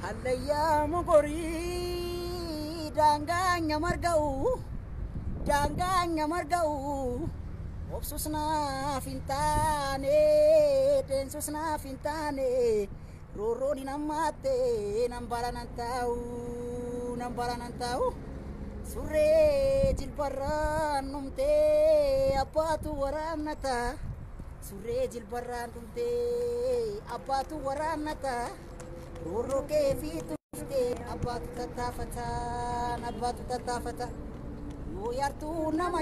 Allayyaa mogorii daangaanya marga'u daangaanya marga'u obsus naaf hin taane deensus naaf hin taane roorroon hin hammaatte nan bara nan taa'u nan bara nan taa'u surree jilbarraan dhumtee abbaatu waraannata surree jilbarraan dhumtee abbaatu waraannata roorroo kee fi tuftee abbaatu tattaafataan abbaatu tattaafata yoo yartuu nama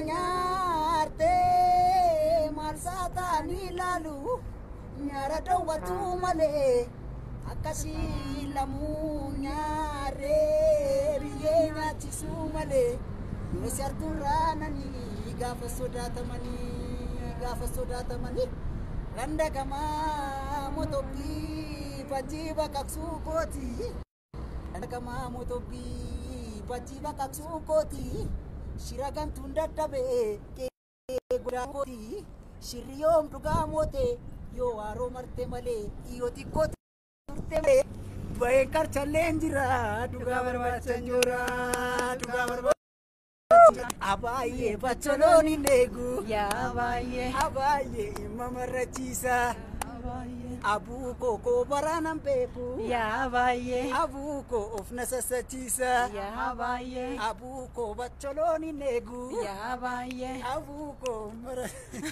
nyaartee maal saataanii ilaalu nyaara dhowwatu malee akkasii lamuu nyaaree biyyee nyaachisuu malee yoo yartuu raananii gaafa sodaatamanii gaafa sodaatamanii ganda gamaa motobbii bajjii baqaqsuu kooti ganda gamaa motobbii bajjii baqaqsuu kooti shira gamtuun dadhabee godhaa kooti shirri yoom dhugaa moote yoo waaroo marte malee yoo xiqqoo turte malee baheen karchalleen jira dhugaa barbaachan jira dhugaa barbaacha abaayyee bacholoon hin eegu Yaa baay'ee. abaayyee imma marrachiisa baay'ee. abuukoo koo baraanan beeku Yaa baay'ee. abuukoo of na sassachiisa Yaa baay'ee. abuukoo bacholoon hin eegu Yaa baay'ee. abuukoo mara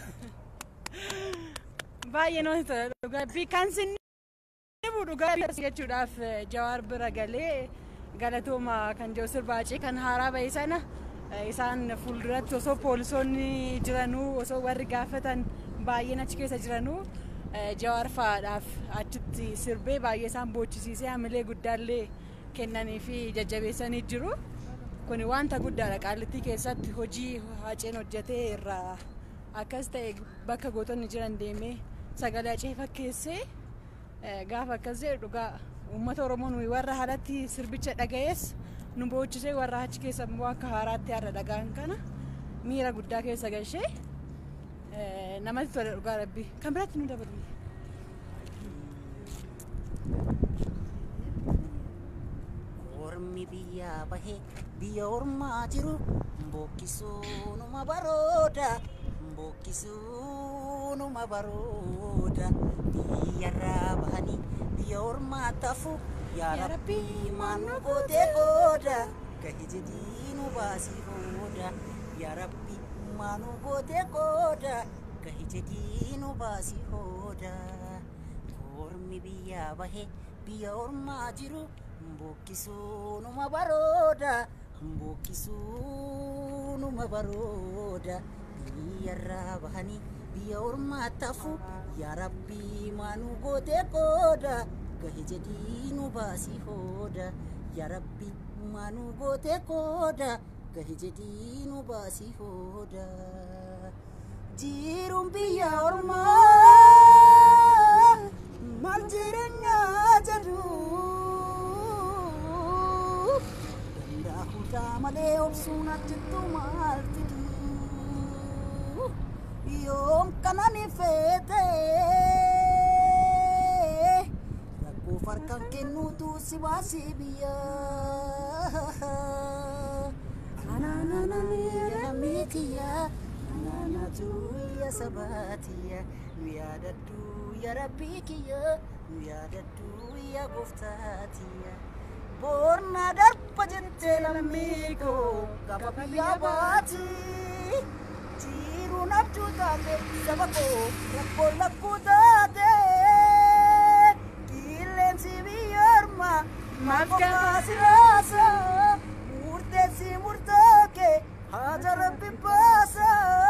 Baay'ee namatti tola dhugaa kan sinni dhibu dhugaa jechuudhaaf eh, jawaar bira galee galatooma kan jiru sirbaacii kan haaraa ba'e sana eh, isaan fuulduratti osoo poolisoonni jiranuu osoo warri gaafatan baay'een achi keessa jiranuu eh, jawaar fa'aadhaaf achitti sirbee baay'ee isaan boochisiisee hamilee guddaallee kennanii fi jajjabeessanii jiru. Kun wanta guddaadha qaallittii keessatti hojii haceen hojjetee irraa akkas ta'e bakka gootonni jiran deemee sagalee hacee fakkeessee eh, gaafa akkas jedhu dhugaa uummata oromoo nuyi warra haalatti sirbicha dhaga'es nu boochisee warra achi keessa immoo akka haaraatti har'a dhagaan kana miira guddaa keessa galchee eh, namatti tola dhugaa rabbi kan biraatti nu dabalu. Ormi biyyaa bahee biyya ormaa jiru mbokkisuu numa barooda mbokkisuu numa barooda biyyarraa bahanii biyya ormaa tafu yaa Yaa rabbii Rabbii, maanu gootee qooda gahi jedhii nu baasii hooda yaa rabbii maanu gootee qooda gahi jedhii nu baasii hooda ormi biyyaa bahee biyya ormaa jiru mbokkisuu numa barooda mbokkisuu numa barooda biyyarraa bahanii biyya ormaa tafu yaa rabbii maanu gootee qooda gahe jedhii nu baasii hooda yaa rabbii maanu gootee qooda gahe jedhii nu baasii hooda jiruun biyya ormaa maal jireenyaa jedhu danda'a hundaa malee obsuun ajjittu maal fidu yoom kanani feete rakkoo farkan kennuutu si baasii biyya anaananamiitiyya anaanatu ya sabaatiyya nu yaadaddu ya rabbii kiyya nu yaadaddu ya gooftaatiyya boornaa darba jettee lammii koo gaba biyyaa baati jiruun abjuu taate saba koo rakkoo lakkuu taate qilleensi biyya ormaa maal qofaa si raasa murteessi murtooke haja rabbi baasa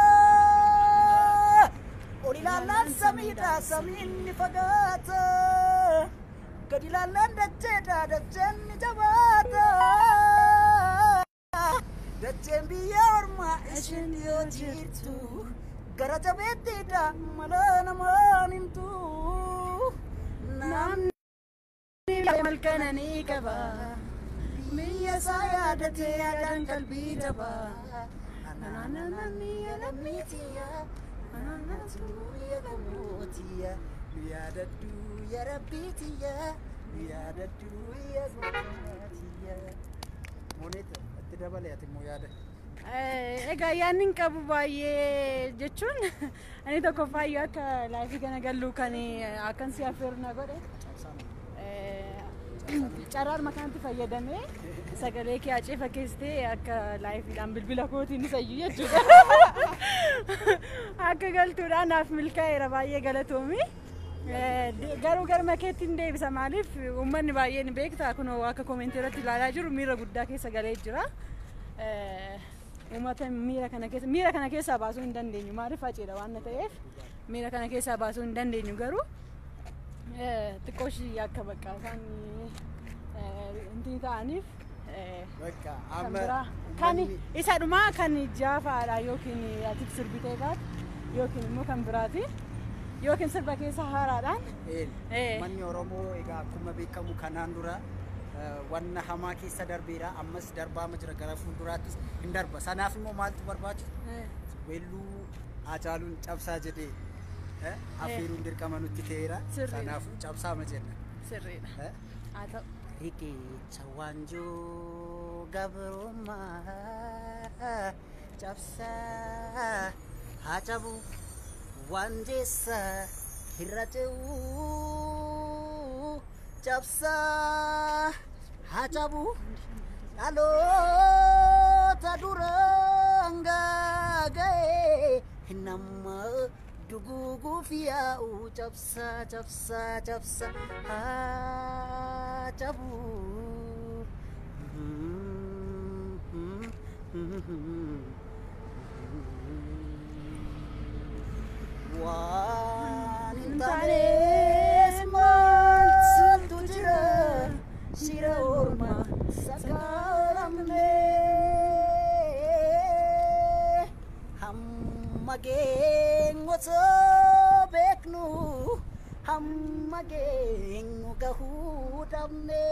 ol ilaallaan samiidha samiin ni fagaata gad ilaallaan dacheedha dacheen ni jabaata dacheen biyya ormaa isheen yoo jirtu gara jabeettiidha mala namaan himtu namni malkananii qaba. biyya isaa yaadatee yaadaan qalbii jaba anaananamiya lammiitiya anaanatu ya gamootiya nu yaadaddu ya rabbiitiya yaadadhu yaadadhu Mooneta itti dabale ati immoo yaada. Eh, Egaa yaadni hin qabu baay'ee jechuun ani tokko faayyoo akka laayifii kana galluu kan akkan si affeerna godhe eh, carraan makaantti fayyadamee sagalee kee acee fakkeessitee akka laayifiidhaan bilbila kootiin isayyu jechuudha. Akka galtuudhaan naaf milkaa'eera baay'ee galatoomi. Eh, de- Garuu garma keetti hin deebisa maaliif uummanni baay'een beektaa kun akka koomentii irratti ilaalaa jiru miira guddaa keessa galee jira. Eh, Uummata miira kana keessa miira kana keessaa baasuu hin dandeenyu maaliif faciidha waan ta'eef miira kana keessaa baasuu hin dandeenyu garuu eh, xiqqoo ishii akka bakka isaan intii ta'aniif eh, Bakka kan amma biraa kan uummanni- isa dhumaa kan jaafaadha yookiin ati sirbitee taate yookiin immoo kan biraati yookiin sirba keessa haaraadhaan Een, Eh. Manni Oromoo egaa akkuma beekamu kanaan dura eh, wanna hamaa keessa darbeera ammas darbaama jira gara fuulduraattis hin darba sanaaf immoo maaltu barbaachisa eh, weelluu Hacaaluun cabsaa jedhee eh, affeeruun dirqama nutti ta'eera Sirriidha. sanaafuu cabsaama jenna. sirriidha eh. haa ta'u. Riqicha waanjoo gabrummaa cabsaa haa cabu waanjeessa irra ce'uu cabsaa haa cabu dhaloota duraan gaaga'e nama duguuguuf yaa'u cabsaa cabsaa cabsaa haa cabu. Waan hin taanes maaltu jira shira ormaa sakaalamne hamma geenyota beeknu hamma geenyu gahuu dhabne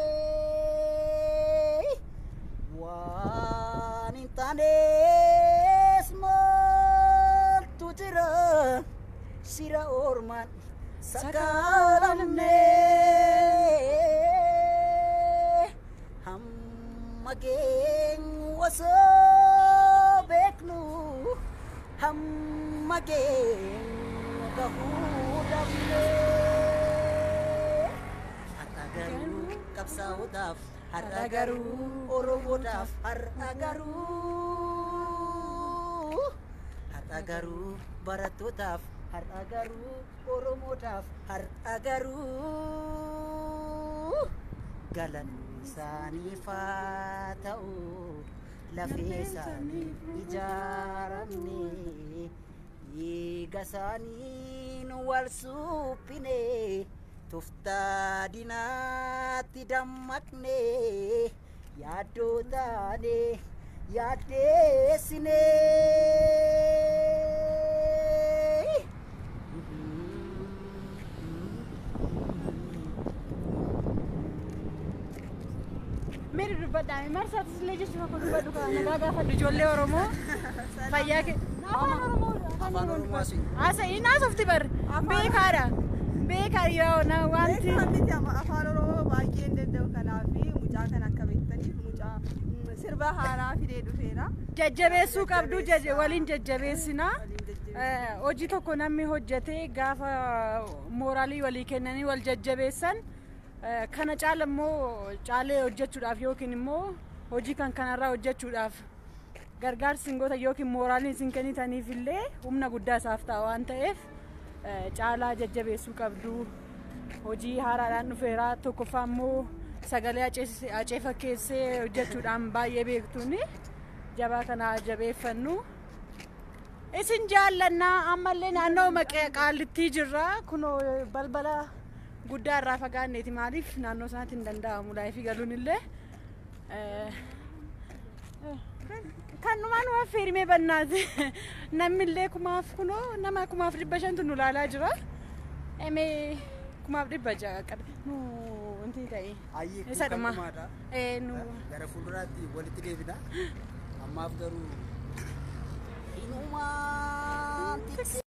waan hin taanes maaltu jira shira ormaan sakaalamne hamma geenyu osoo beeknu hamma geenyu gahuu dhabne har'a garuu qabsaa'otaaf har'a garuu oromoodhaaf har'a garuu har'a garuu barattootaaf har'a garuu oromoodhaaf har'a garuu galanni isaaniif haa ta'u lafee isaanii ijaaramne dhiiga isaaniin wal suuphine tuftaa dinaatti dammaqne yaaddoo taane yaaddeessine. Meeri dubbadhaa marsaatis illee jechuudha kun dubbadhu kan nagaa gaafadhu ijoollee Oromoo fayyaa kee afaan Oromoo Afaan Oromoo asii. Haasa'ii naasofti bar beekaadha beekaa yoo na wanti Wanti afaan Oromoo baay'ee hin danda'u kanaaf mucaa kan akka beektaniif mucaa mm, sirba haaraa fidee dhufeera. jajjabeessuu qabdu jaj- waliin jajjabeessinaa. Waliin jajjabeessinaa. Eh, hojii tokko namni hojjetee gaafa mooraalii walii kennanii wal jajjabeessan eh, kana caala immoo caalee hojjechuudhaaf yookiin immoo hojii kan kanarraa hojjechuudhaaf gargaarsi hin gootan yookiin mooraalii isin kennitaniif illee humna guddaa isaaf ta'a waan ta'eef eh, caalaa jajjabeessuu qabdu hojii haaraadhaan dhufeera tokkoffaa immoo sagalee acees- acee fakkeessee hojjechuudhaan baay'ee beektuuni jabaa kana jabeeffannu. Isin jaallannaa ammallee naannoo maqee qaallittii jirra kunoo balbala guddaa irraa fagaanneeti maaliif naannoo sanatti hin danda'amu laayifii galuun illee Eh, eh, kanumaan waan feerimee bannaati namni illee kumaaf kunoo nama kumaaf dhibba shantu nu laalaa jira emee kumaaf dhibba ja'a qabe nu inti ta'e Ayyee Isa kun dhuma. kan dhumaadha. Eh, nu Gara fuulduraatti walitti deebina. Ammaaf garuu. Hinumaan